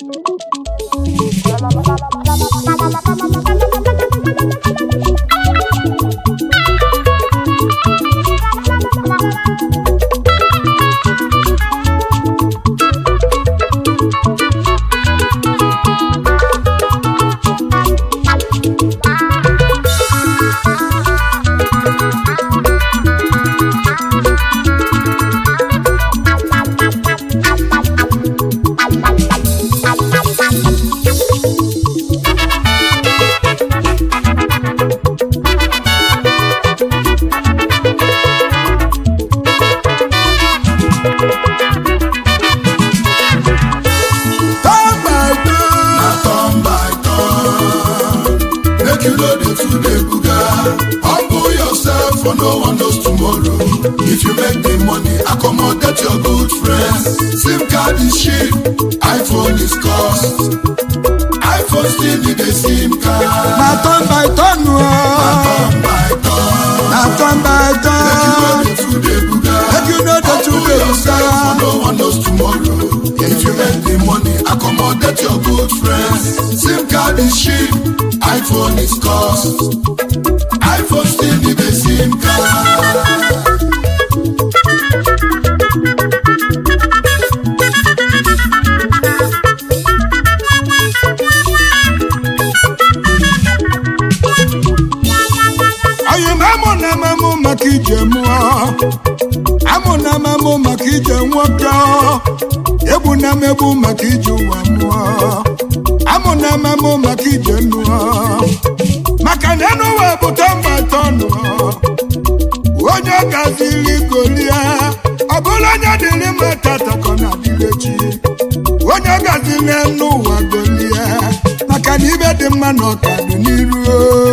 Turn by turn. na turn by turn. Make you know the two dey buga. Humble yourself for no one knows tomorrow. If you make the money, accommodate your good friends. SIM card is cheap, iPhone is cost. iPhone still need a SIM card. Na turn by turn o. Turn by turn. Na turn by Make you know turn. the two dey buga. Make you know the two Humble dey yourself buga. for no one knows tomorrow. If you make the money, accommodate your good friends. SIM card is cheap, iPhone is cost. iPhone still need a SIM card. Anyị ma amụ na amamụ maka ije mụọ. Amụ na amamụ maka ije nwoke. Egbu na mmegbu maka ije ụwa mụọ. Amụ na amamụ maka ije nụọ. Maka na enu ụwa bụ tọmba tọnụ. Onye gaziri golia. Ọ bụrụ onye dịrị mma tata ka ọ na-adịrị echi. Onye gaziri n'enu ụwa golia. Maka na ibe dị mma na ọka dị n'iru.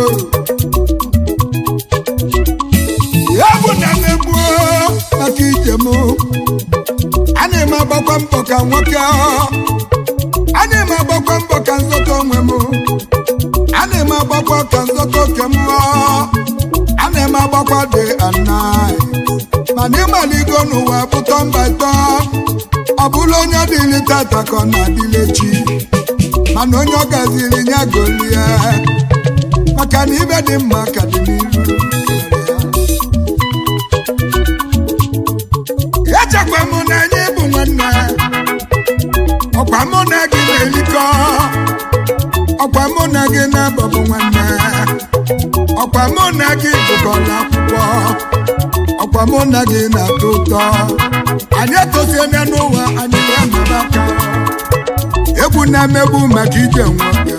ya bụ na mmegbu maka ije m a na-eme agbakwa mbọ ka nwoke a na-eme agbakwa mbọ ka nzọta onwe m a na-eme agbakwa ka nzọta oke m a na-eme agbakwa dị anai mana ịmaligo n'ụwa bụ tọmba tọ ọ bụrụ onye dịrị tata ka ọ na-adịrị echi mana onye ọ gaziri ya golie maka na ibe dị mma ka dị n'iru echekwa m na anyị bụ nwanne ọkwa mụ na gị na-erikọ ọkwa mụ na gị na-abọbụ nwanne ọkwa mụ na gị gụkọrọ akwụkwọ ọkwa mụ na gị na-atọ ụtọ anyị etosiena n'ụwa anyị ga-anọrọ aka egwu na mmegbu maka ije nwoke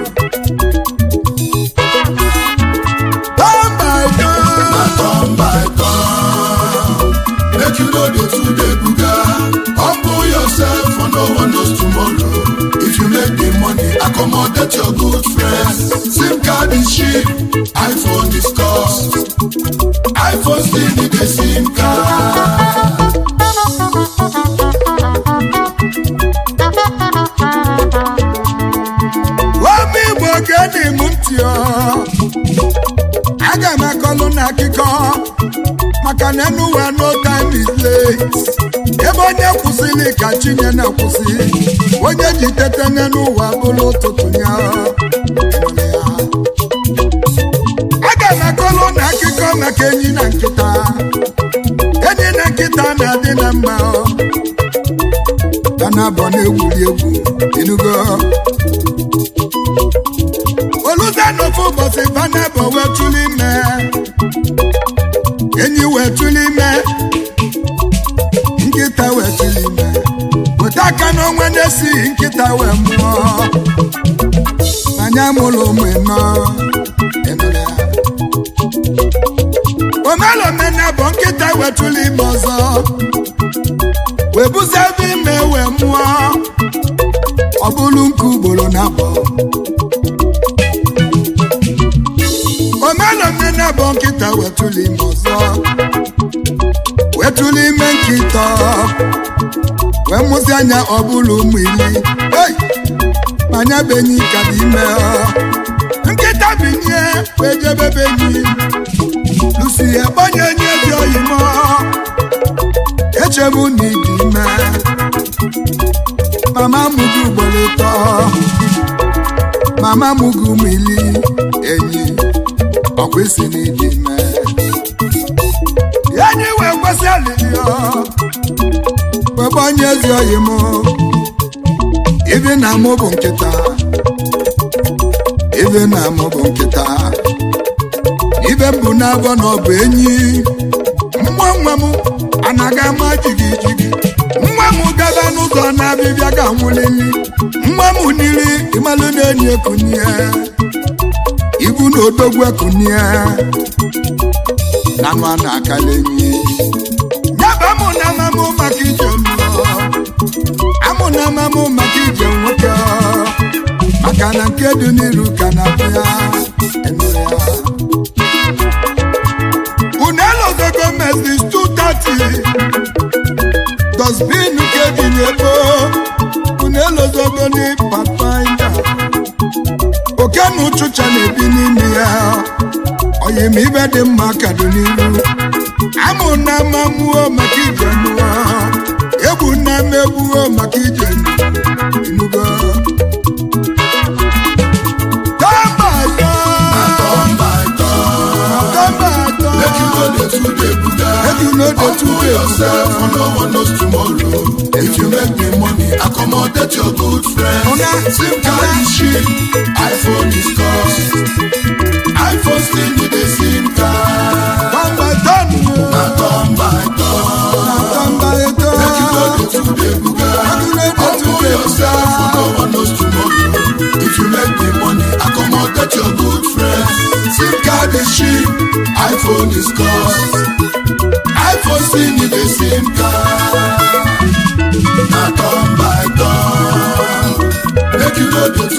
Turn by turn. na turn by turn. Make you know the two dey buga. Humble yourself for no one knows tomorrow. If you make the money, accommodate your good friends. SIM card is cheap, iPhone is cost. iPhone still need a SIM card. Obi Igbo gedi m ntị ọ aga m akọlụ na akụkọ maka na enuwa no time is late ebe onye kwụsịrị ka chinye na-akwụsị onye ji tete n'ụwa bụrụ ụtụtụ ya aga m akọlụ na akụkọ maka enyi na nkịta enyi na nkịta na-adị na mma ọ ka na-abọ na-egwuri egwu enugo oluze n'ofu ụbọchị vanabọ wee tụrụ ime enyi wee tụrụ ime nkịta wee tụrụ ime weta aka n'onwe na-esighị nkịta wee mụọ anya mụrụ ụmụ ịnọ ịnụrụ ya. omelomena bụ nkịta wee tụrụ ime ọzọ wee buzie ebe ime wee mụọ ọ bụrụ nke ugboro na abụọ omelomena bụ nkịta wetụlụ ime ọzọ wetụlụ ime nkịta wee mụzi anya ọ bụrụ ụmụ iri ei manya benyi ka dị ime ọ. nkịta binye wee jebe benyi lusi egbanye enyi ezi oyi mọ echebu na ịdị ime mama mụgị ugboro ịtọ mama mụgị ụmụ ili enyi ọkwa isi n'iji mee enyi wee kwesị alili webe onye ezi oyi m ibi na mụ bụ nkịta ibe na mụ bụ nkịta ibe m bụ n'abọ na ọ bụ enyi nwa nwa m anaghị ama jigi jigi nwa m gaba n'ụzọ na-abịbịa ga nwụlili nwa m niri ịmalụ na-enyi ekunie ibu na odogwu ekunie na nwa na-akala enyi nyaba mụ na amamụ maka ije mmụọ amụ na amamụ maka ije nwoke maka na nke dị n'iru ka na-abịa enu ya unelo gọọmenti is 230 dosbin nke dị n'ebo unelo zogoni papaina oke na ụchụcha na-ebi n'ime ya oyim ibe dị mma ka dị n'iru amụ na amamụo maka ije mụọ egbu na mmegbuo maka ije inugo Make you know the two day buga. Humble yourself, for no one knows tomorrow. If you make the money, accommodate your good friends. SIM card is cheap, iPhone is cost. iPhone still need a SIM card. Na turn by turn. Make you know the two day buga. Humble yourself, for no one knows tomorrow. If you make the money, accommodate your good friends. SIM card is cheap, iPhone is cost. iPhone still need a SIM card. Na turn by turn. Make you know the